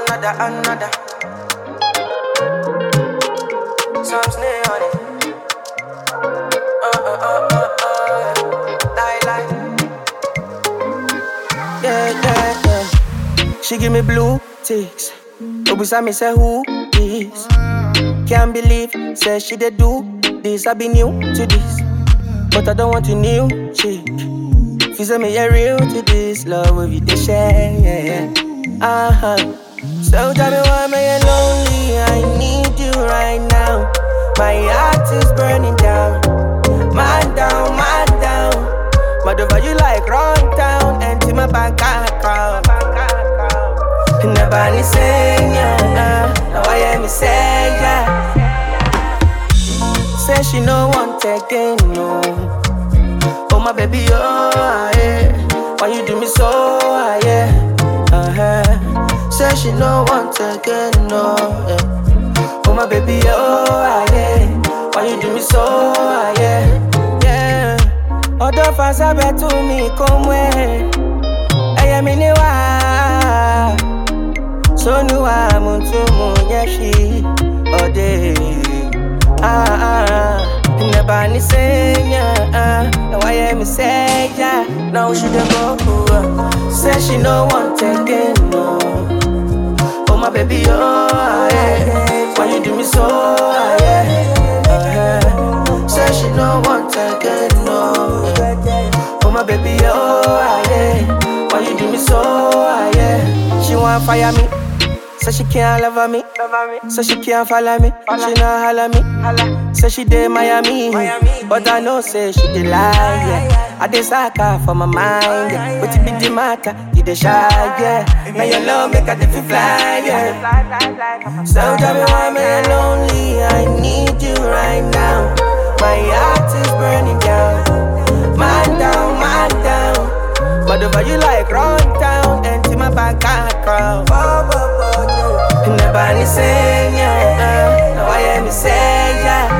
another, another. Some snare on it. Uh, uh, uh, uh, uh. Lie, lie. Yeah, yeah, yeah. She give me blue ticks. Obisa me say who is? Can't believe, say she dey do this. I be new to this, but I don't want a new chick. If you say me a real to this love, with you dey share, yeah, yeah. Uh huh. So tell me why am I lonely? I need you right now. My heart is burning down, man down, man down. Mad over you like run down, empty my bank account. Never ni say yeah, now I am me say yeah. Say she no want again, no. Oh my baby, oh yeah. Why you do me so, ah, yeah? Uh-huh. Say she no want again, no. Yeah. Oh my baby, oh ah, yeah. Why you do me so, ah, yeah? Yeah. Ọ̀dọ̀ Fàṣàbẹ̀ tú mi kò mú ẹ̀. Ẹyẹ mi ní wá. Sónúwà mú tún mú yẹ ṣí ọdẹ. Ah, ah. Never ni senya, ah. Now I hear me say yeah. Now she dey go, uh. say she no want again, no. Oh my baby, oh ah, yeah. Why you do me so, ah, yeah. Uh-huh. Say she no want again, no. Oh my baby, oh ah, yeah. Why you do me so, ah, yeah. She want fire me. Say she can't love me. Say she can't follow me. She not holla me. Say she dey Miami. But I know say she dey lie. Yeah. I dey sucker for my mind. Yeah. But it be the matter, you dey shy. Yeah. Now your love make I dey feel fly. Yeah. So tell me why am I lonely? I need you right now. My heart is burning down. Man down, man down. But over you like run down, empty my bank account. Never ni say yeah, now I hear me say yeah.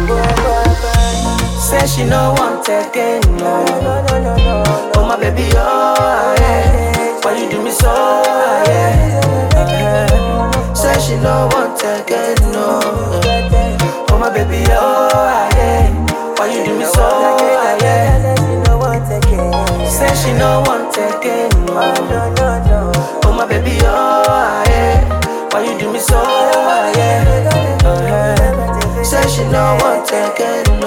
Say she no want again, no. Oh my baby, oh yeah. Why you do me so, ah, yeah? Uh-huh. Say she no want again, no. Oh my baby, oh ah, yeah. Why you do me so, ah, yeah? Say she no want again, no. Oh my baby, oh ah, yeah. Why you do me so, ah, yeah? Uh-huh. Say she no want again,